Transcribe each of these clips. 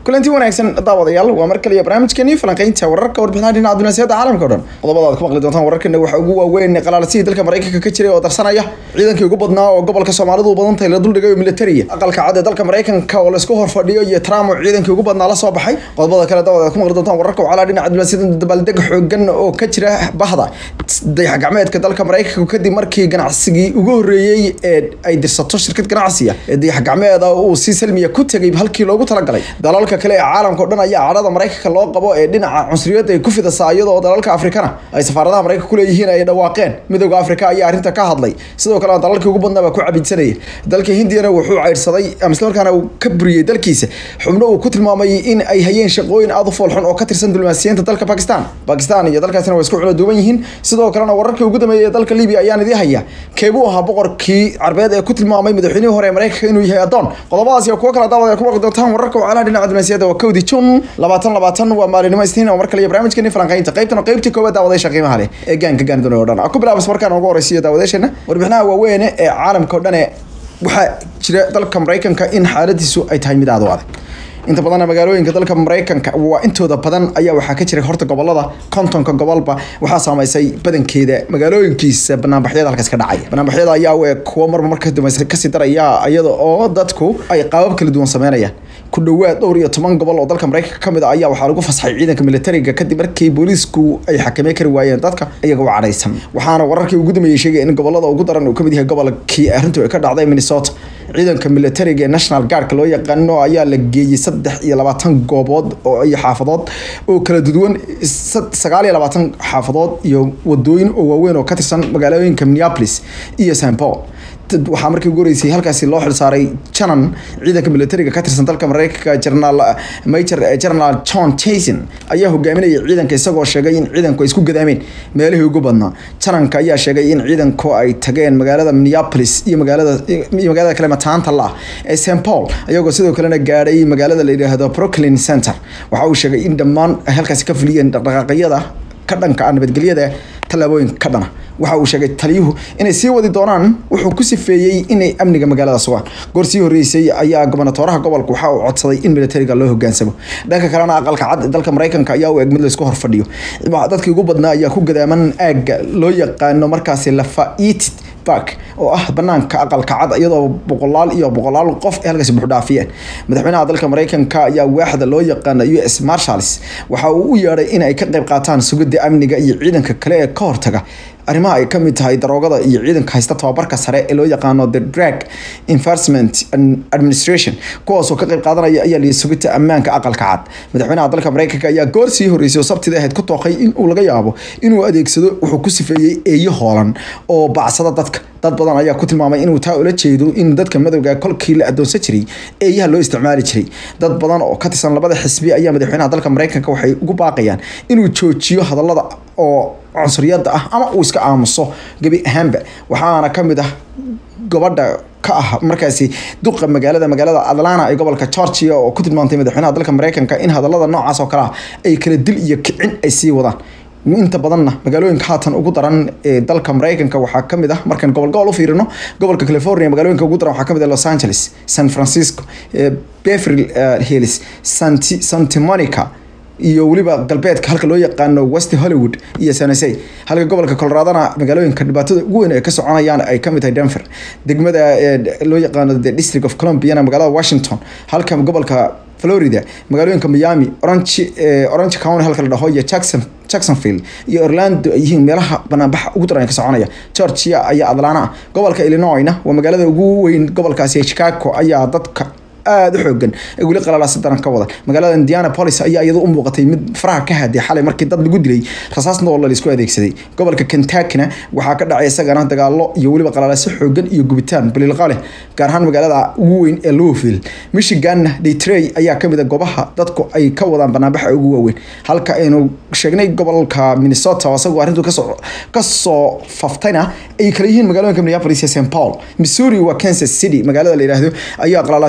kulanti wanaagsan daawadayaal waa mar kaliya barnaamijkeeni falanqeynta wararka warbixinaha dhinaca dunaasiyada caalamka o dhan qodobada aad ku maqli doontaan wararkana waxaa ugu waaweyn qalaalasihii dalka maraykanka ka jiray oo darsanaya ciidankii ugu badnaa oo gobolka soomaalidu u badan tahay la duldhigay oo militariya aqalka cad ee dalka maraykanka oo laisku horfadhiyo iyo trump oo ciidankii ugu badnaa la soo baxay qodobada kale daawad aad ku maqli doontaan wararka wacalaa dhinaca dunaasiyada dabaaldeg xoogan oo ka jira bahda dayax gacmeedka dalka maraykanka kadib markii ganacsigii ugu horreeyey ee ay dirsato shirkad ganacsiya ee dayax gacmeeda uu si salmiya ku tegay halkii loogu talagalay dalalka kale ee caalamka o dhan ayaa cadhada maraykanka loo qabo ee dhinaca cunsuriyadda ay ku fidasaa iyadoo dalalka afrikana ay safaaradaha maraykanka kuleeyihiin ay dhawaaqeen midooda afrika ayaa arrinta ka hadlay sidoo kale dalalkii ugu badnaa baa ku cabidsanaya dalka hindiyana wuxuu caydhsaday ama islamarkaana uu ka buriyey dalkiisa xubno uu ku tilmaamay in ay hayeen shaqooyin aad u foolxun oo ka tirsan diblomaasiyiinta dalka bakistan bakistan iyo dalkaasina waa isku culo duwan yihiin sidoo kalena wararkii ugu dambeeyay ee dalka libiya ayaan idii haya keebuu ahaa boqorkii carbeed ee ku tilmaamay madaxweynihii hore ee maraykanka inuu yahay adoon qodobadaas iyo kuwo kala daawad ay ku maqli doontaan wararka wacalaha dhinaca dunaasiyada waa kowdi jun labaatan labaatan waa maalinimo isniin oo mar kale iyo barnaamijkeeni falanqeynta qaybtan oo qaybtii koowaad daawadeysha qiimaha leh ee gaanka gaani doonay oo dhan ku bilaabas markaan ugu horeysiiyo daawadeysheena warbixinaha waaweyne ee caalamka o dhan ee waxaa jira dalka maraykanka in xaaladiisu ay tahay mid aad u adag inta badan magaalooyinka dalka maraykanka waa intooda badan ayaa waxaa ka jira horta gobolada kontonka gobolba waxaa saameysay badankeeda magaalooyinkiisa banaanbaxyada halkaas ka dhacaya banaanbaxyada ayaa u eg kuwo marba marka dambaysa kasii daraya iyada oo dadku ay qaabab kala duwan sameynayaan ku dhowaad dhowr iyo toban gobol oo dalka maraykanka kamid a ayaa waxaa lagu fasaxay ciidanka militariga kadib markii booliisku ay xakamey kari waayeen dadka iyaga u cadhaysan waxaana wararkii ugu dambeeyey sheegay in gobolada ugu daran uu kamid yahay gobolkii arrintu ay ka dhacday minnesota ciidanka militariga ee national guardka loo yaqaano ayaa la geeyey saddex iyo labaatan goobood oo iyo xaafadood oo kala duwan sagaal iyo labaatan xaafadood iyo wadooyin oo waaweyn oo ka tirsan magaalooyinka minneapolis iyo st paul waxaa markii ugu horeysay halkaasi loo xilsaaray janan ciidanka militariga ka tirsan dalka maraykanka general major general john jason ayaa hogaaminayay ciidanka isagoo sheegay in ciidanku ay isku gadaameen meelihii ugu badnaa jananka ayaa sheegay in ciidanku ay tageen magaalada minneapolis iyo magaalada iyo magaalada kale mataanta la ee st paul ayagoo sidoo kalena gaadhay magaalada la yidhaahdo brooklyn center waxa uu sheegay in dhammaan ay halkaasi ka fuliyeen dhaqdhaqaaqyada ka dhanka ah nabadgelyada tallaabooyin ka dhana waxa uu sheegay taliyuhu inay sii wadi doonaan wuxuu ku sifeeyey inay amniga magaalada sugaan goor sii horreysay ayaa gobonatooraha gobolka waxa uu codsaday in militariga loo hogaansamo dhanka kalena aqalka cad dalka maraykanka ayaa u eg mid laysku horfadhiyo dadkii ugu badnaa ayaa ku gadaaman aagga loo yaqaano markaasi lafaitit bark oo ah banaanka aqalka cad iyadoo boqolaal iyo boqolaal qof ay halkaasi buuxdhaafiyeen madaxweynaha dalka maraykanka ayaa waaxda loo yaqaana u s marshals waxa uu u yeedhay in ay ka qayb qaataan sugidda amniga iyo ciidanka kale ee ka hortaga arrimaha ay ka mid tahay daroogada iyo ciidanka haysta tababarka sare ee loo yaqaano the drag enforcement administration kuwaasoo ka qayb qaadanaya ayaa liyi sugidta ammaanka aqalka cad madaxweynaha dalka maraykanka ayaa goor sii horreysay oo sabtida ahayd ku tooqay in uu laga yaabo inuu adeegsado wuxuu ku sifeeyey eeyo hoolan oo bacsada dadka dad badan ayaa ku tilmaamay inuu taa ula jeedo in dadka madowga kolkii la adoonsan jiray eeyaha loo isticmaali jiray dad badan oo ka tirsan labada xisbi ayaa madaxweynaha dalka maraykanka waxay ugu baaqayaan inuu joojiyo hadallada oo cunsuriyadda ah ama uu iska aamuso gebi ahaanba waxaana ka mid ah gabadha ka ah markaasi duqa magaalada magaalada atlanta ee gobolka georgia oo ku tilmaantay madaxweynaha dalka maraykanka in hadallada noocaas oo kale ah ay kala dil iyo kicin ay sii wadaan inta badanna magaalooyinka haatan ugu daran ee dalka maraykanka waxaa kamid ah markaan gobol gobol u fiirino gobolka california magaalooyinka ugu daran waxaa kamid ah los angeles san francisco beverly hills santi santa monica iyo weliba galbeedka halka loo yaqaano west hollywood iyo sanasey halka gobolka coloradona magaalooyinka dhibaatada ugu weyn ay ka soconayaan ay kamid tahay denver degmada loo yaqaano the district of columbiana magaalada washington halka gobolka florida magaalooyinka miami orange orange county halka la dhaho iyo jackson jacksonville iyo orlando ay yihiin meelaha banaanbaxa ugu daran ka soconaya georgia ayaa atlana gobolka illinoisna waa magaalada ugu weyn gobolkaasi chicago ayaa dadka aada u xoogan ay weli qalalaasi daran ka wada magaalada indianapolis ayaa iyadu u muuqatay mid faraha ka haday xalay markii dad lagu dilay rasaas noolla laisku adeegsaday gobolka kentuckina waxaa ka dhacay isagana dagaalo iyo weliba qalalaasi xoogan iyo gubitaan balilqa leh gaar ahaan magaalada ugu weyn ee louisville michiganna detroit ayaa kamid a goobaha dadku ay ka wadaan banaanbaxa ugu waaweyn halka aynu sheegnay gobolka minnesota oo isagoo arrintu kasoo kasoo faftayna ay kala yihiin magaalooyinka minneapolis iyo st paul missouri waa kansas city magaalada la yidhaahdo ayaa qalalaasi ugu darna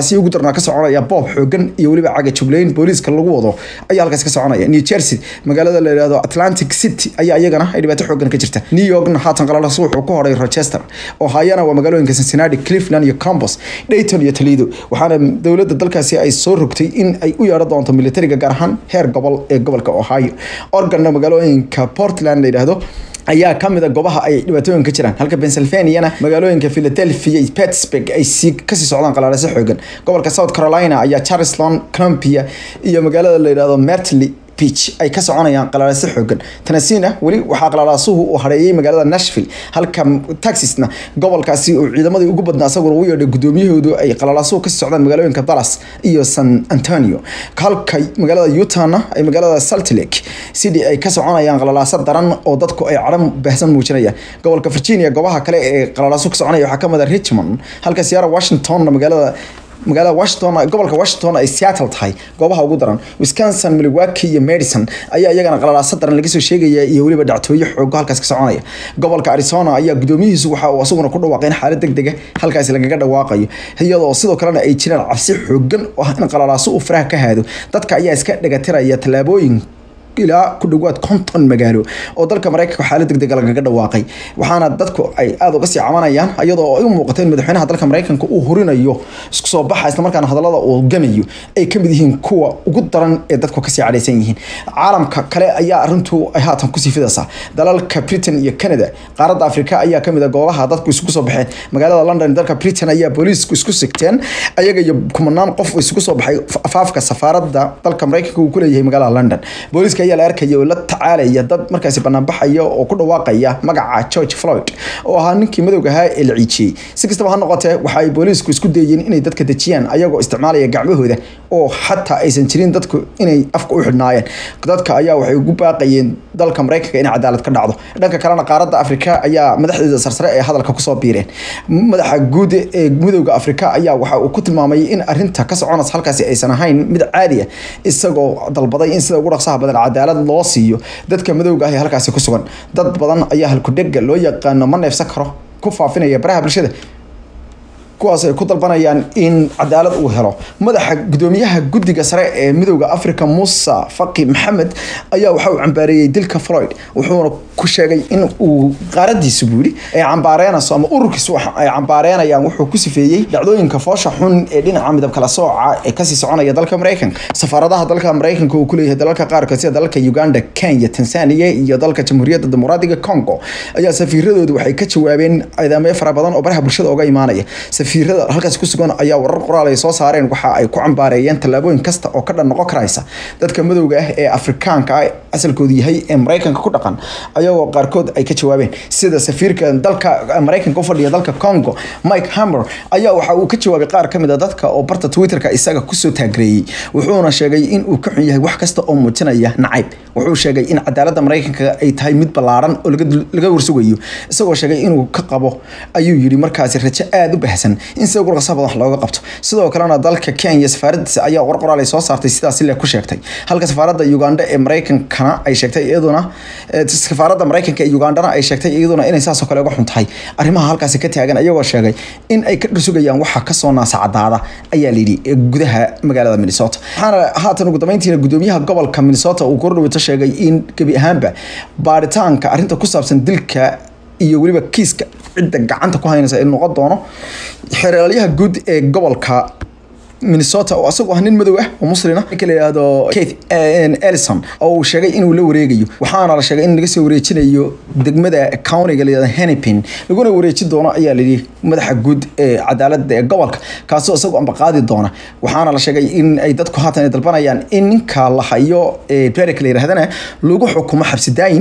iyaduna ka soconaya boob xoogan iyo weliba cagajubleyn booliiska lagu wado ayaa halkaas ka soconaya new jersey magaalada la yihahdo atlantic city ayaa iyagana ay dhibaato xoogan ka jirta new yorkna haatan qalalaas wuxuu ku horay rochester ohayana waa magaalooyinka cincinnati cleveland iyo campos dayton iyo toledo waxaana dowladda dalkaasi ay soo rogtay in ay u yeedho doonto militariga gaar ahaan heer gobol ee gobolka ohio organna magaalooyinka portland la yidhaahdo ayaa ka mid a goobaha ay dhibaatooyin ka jiraan halka pennsylvaniana magaalooyinka philadelphia iyo pittsburgh ay sii kasii socdaan qalaalase xoogan gobolka south carolina ayaa charleston columbia iyo magaalada la yidhahdo mertley beach ay ka soconayaan qalaalase xoogan tennesseena weli waxaa qalaalaasuhu uu hareeyay magaalada nashville halka texasna gobolkaasi uu ciidamadii ugu badnaa isaguna u yeedhay gudoomiyahoodu ay qalaalaasuhu kasii socdaan magaalooyinka dallas iyo san antonio halka magaalada utahna ay magaalada salt lake city ay ka soconayaan qalaalaaso daran oo dadku ay cadhan baahsan muujinayaan gobolka virginia goobaha kale ee qalaalaasu ka soconaya waxaa kamid a richmond halka siyara washingtonna magaalada magaalada washington gobolka washington ay seattle tahay goobaha ugu daran wisconsin milwaukee iyo madison ayaa iyagana qalalaaso daran laga soo sheegaya iyo weliba dhactooyo xoogo halkaas ka soconaya gobolka arizona ayaa gudoomiyihiisu waxa uu asaguna ku dhawaaqay in xaalad deg dega halkaasi lagaga dhawaaqayo iyadoo sidoo kalena ay jiraan cabsi xoogan oo ah in qalalaaso uu faraha ka haado dadka ayaa iska dhagatiraya tallaabooyin ilaa ku dhawaad konton magaalo oo dalka maraykanka xaalad deg dega lagaga dhawaaqay waxaana dadku ay aada uga sii cabanayaan iyadoo ay u muuqata in madaxweynaha dalka maraykanka uu hurinayo isku soo baxa isla markaana hadallada uu gamayo ay ka mid yihiin kuwa ugu daran ee dadku kasii cadhaysan yihiin caalamka kale ayaa arrintu ay haatan kusii fidaysaa dalalka britain iyo canada qaaradda afrika ayaa kamid a goobaha dadku isugu soo baxeen magaalada london dalka britain ayaa booliisku isku sigteen ayaga iyo kumanaan qof isugu soo baxay afaafka safaaradda dalka maraykanka uu kuleeyahay magaalada london booliiska ayaa la arkaya oo la tacaalaya dad markaasi banaanbaxaya oo ku dhawaaqaya magaca george floyd oo ahaa ninkii madowga ahaa ee la ciijiyey si kastaba ha noqotee waxa ay booliisku isku dayeen inay dadka dejiyaan ayagoo isticmaalaya gacmahooda oo xataa aysan jirin dadku inay afka u xidhnaayeen dadka ayaa waxay ugu baaqayeen dalka maraykanka inay cadaalad ka dhacdo dhanka kalena qaaradda afrika ayaa madaxdeeda sarsare ee hadalka kusoo biireen madaxa guud ee midowda afrika ayaa waxa uu ku tilmaamay in arinta ka soconaysa halkaasi aysan ahayn mid caadi ah isagoo dalbaday in sida ugu dhaqsaha badan cadaalad loo siiyo dadka madowga ah ee halkaasi ku sugan dad badan ayaa halkudhega loo yaqaano ma neefsan karo ku faafinaya baraha bulshada kuwaas ay ku dalbanayaan in cadaalad uu helo madaxa gudoomiyaha guddiga sare ee midowda africa muuse faqi maxamed ayaa waxa uu cambaareeyey dilka floyd wuxuuna ku sheegay in uu qaaradiisu buu yidhi ay cambaareenayso ama ururkiisu ay cambaareenayaan wuxuu ku sifeeyey dhacdooyinka foosha xun ee dhinaca midab kala sooca ee kasii soconaya dalka maraykanka safaaradaha dalka maraykanka uu kuleeyahay dalalka qaarkood sida dalalka uganda kenya tanzania iyo dalka jamhuuriyadda dimuqraadiga congo ayaa safiiradoodu waxay ka jawaabeen ciidamyo fara badan oo baraha bulshada uga imaanaya safiirada halkaas ku sugan ayaa warar qoraal ay soo saareen waxa ay ku cambaareeyeen tallaabooyin kasta oo ka dhan noqon karaysa dadka madowga ah ee afrikaanka ah asalkoodu yahay ee maraykanka ku dhaqan ayagoo qaarkood ay ka jawaabeen sida safiirka dalka maraykanka u fadhiya dalka congo mike hammer ayaa waxa uu ka jawaabay qaar kamid a dadka oo barta twitterka isaga kusoo taagreeyey wuxuuna sheegay in uu ka xun yahay wax kasta oo muujinaya nacayb wuxuu sheegay in cadaaladda maraykanka ay tahay mid ballaaran oo laga warsugayo isagoo sheegay inuu ka qabo ayuu yidhi markaasi rajo aada u baahsan in sida ugu dhaqsaha badan wax looga qabto sidoo kalena dalka kenya safaaradiisa ayaa war qoraal ay soo saartay sidaas ile ku sheegtay halka safaaradda uganda ee maraykankana ay sheegtay iyaduna safaaradda maraykanka ee ugandana ay sheegtay iyaduna inay saasoo kale uga xun tahay arrimaha halkaasi ka taagan iyagoo sheegay in ay ka dhursugayaan waxa kasoo naasacadaada ayaa layidhi gudaha magaalada minnesota waxaana haatan ugu dambeyntiina gudoomiyaha gobolka minnesota uu kordhawito sheegay in gebi ahaanba baaritaanka arrinta ku saabsan dilka iyo weliba kiiska cidda gacanta ku haynaysa inuu noqon doono xeeralyaha guud ee gobolka minnesota oo asagoo ah nin madow ah oo muslina ninka la yihahdo keith ellison oo uu sheegay inuu la wareegayo waxaana la sheegay in laga soo wareejinayo degmada countiga la yihahdo hennepin laguna wareejin doono ayaa layidhi madaxa guud ee cadaaladda ee gobolka kaasoo isagoo amba qaadi doona waxaana la sheegay in ay dadku haatan ay dalbanayaan in ninka la hayo ee derek la yidhahdana lagu xukumo xabsi daayin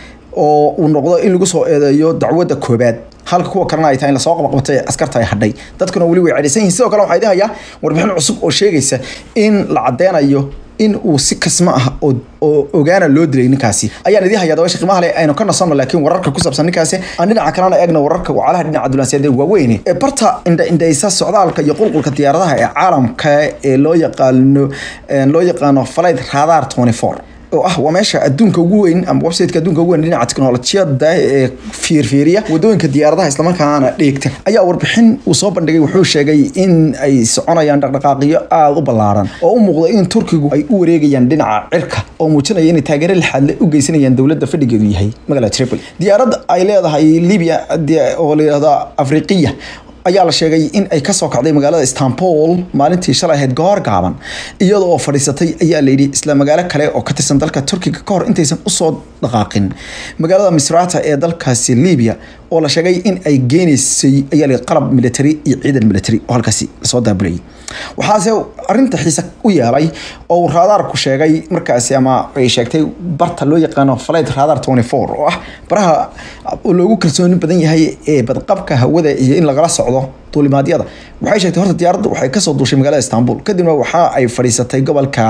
oo uu noqdo in lagu soo eedeeyo dacwadda koobaad halka kuwa kalena ay tahay in lasoo qabaqabtay askarta ay hadhay dadkuna weli way cadhaysan yihin sidoo kale waxaa idin hayaa warbixin cusub oo sheegaysa in la cadeynayo in uu si kasma ah oo ogaana loo dilay ninkaasi ayaan idin hayaa dabaysha qiimaha leh aynu ka nasanno laakiin wararka ku saabsan ninkaasi aan dhinaca kalena eegna wararka wacalaha dhinaca dulansiyadeed waaweyne ee barta indha indhaysa socdaalka iyo qulqulka diyaaradaha ee caalamka ee loo yaqaano loo yaqaano flight radar 24 oo ah waa meesha adduunka ugu weyn ama websiteka adduunka ugu weyn dhinaca teknolojiyada ee fiirfiiriya wadooyinka diyaaradaha islamarkaana dheegta ayaa warbixin uu soo bandhigay wuxuu sheegay in ay soconayaan dhaqdhaqaaqyo aada u ballaaran oo u muuqda in turkigu ay u wareegayaan dhinaca cirka oo muujinaya inay taageero lixaadle u geysanayaan dowladda fadhigeedu yahay magaalada tripoli diyaaradda ay leedahay libya oo la yidhahdo afriqiya ayaa la sheegay in ay kasoo kacday magaalada istanbul maalintii shalay ahayd goor gaaban iyada oo fadhiisatay ayaa layidhi isla magaalo kale oo ka tirsan dalka turkiga ka hor intaysan usoo dhaqaaqin magaalada misrata ee dalkaasi libya oo la sheegay in ay geenaysay ayaa la qalab military iyo ciidan military oo halkaasi lasoo daabulayay waxaase arinta xiise u yeelay oo uu raadaarku sheegay markaasi ama ay sheegtay barta loo yaqaano flight radar 24 oo ah baraha loogu kalsooni badan yahay ee badqabka hawada iyo in lagala socdo duulimaadyada waxay sheegtay horta diyaaraddu waxay kasoo duushay magaalada istanbul kadibna waxa ay fadhiisatay gobolka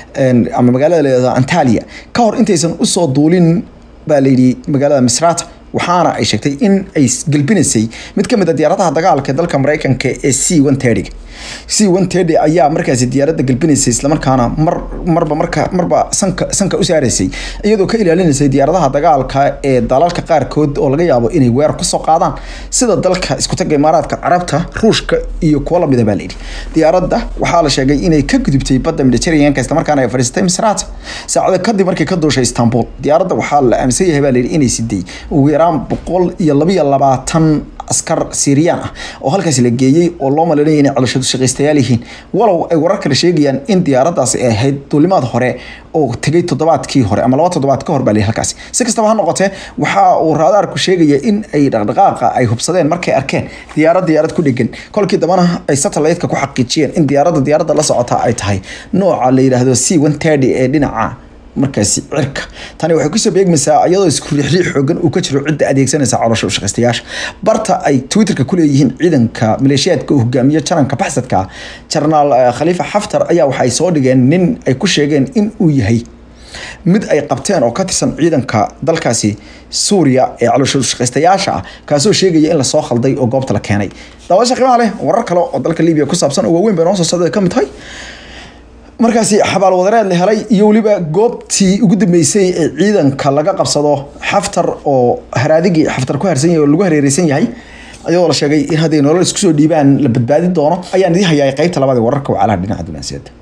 ama magaalada leedaha antalya ka hor intaysan usoo duulin baa layidhi magaalada misrata waxaana ay sheegtay in ay gelbinaysay mid ka mid a diyaaradaha dagaalka ee dalka mareykanka ee c one thirty c one thirty ayaa markaasi diyaaradda gelbinaysay islamarkaana mar marba marka marba sanka sanka u saaraysay iyadoo ka ilaalinaysay diyaaradaha dagaalka ee dalalka qaarkood oo laga yaabo inay weerar kusoo qaadaan sida dalka iskutaga imaaraadka carabta ruushka iyo kuwo lamida baa layidhi diyaaradda waxaa la sheegay inay ka gudubtay badda mediterraneanka islamarkaana ay fadhiisatay misraata saacado kadib markay ka duushay istanbul diyaaradda waxaa la aaminsan yahay baa layidhi inay siday ugu yaraan boqol iyo labiyo labaatan askar siiriyaan ah oo halkaasi la geeyey oo loo malinaya inay calooshadu shaqaystayaal yihiin walow ay warar kale sheegayaan in diyaaraddaasi ay ahayd duulimaad hore oo tegay toddobaadkii hore ama laba toddobaad ka hor baa layidhi halkaasi si kastaba ha noqotee waxa uu raadaarku sheegaya in ay dhaqdhaqaaqa ay hubsadeen markay arkeen diyaarad diyaarad ku dhegan kolkii dambana ay satellite-ka ku xaqiijiyeen in diyaaradda diyaaradda la socota ay tahay nooca la yidhaahdo c one thirty ee dhinaca markaasi cirka tani waxay kusoo beegmaysaa iyadoo isku riixriix xoogan uu ka jiro cidda adeegsanaysa caloosha u shaqaystayaasha barta ay twitterka ku leeyihiin ciidanka maleeshiyaadka uu hogaamiyo jaranka baxsadka jarnaal khaliifa xaftar ayaa waxay soo dhigeen nin ay ku sheegeen in uu yahay mid ay qabteen oo ka tirsan ciidanka dalkaasi suuriya ee caloosha shaqaystayaasha ah kaasoo sheegaya in lasoo khalday oo goobta la keenay daawasha qiimaha leh warar kale oo dalka libiya ku saabsan oo waaweyn bay noo soo socda ka mid tahay markaasi xabaal wadareed la helay iyo weliba goobtii ugu dambeysay ee ciidanka laga qabsado xaftar oo haraadigii xaftar ku harsan yahay oo lagu hareereysan yahay iyadoo la sheegay in hadday nolol isku soo dhiibaan la badbaadi doono ayaan idii hayaa qaybta labaad ee wararka wacalaha dhinaca dunaasiyada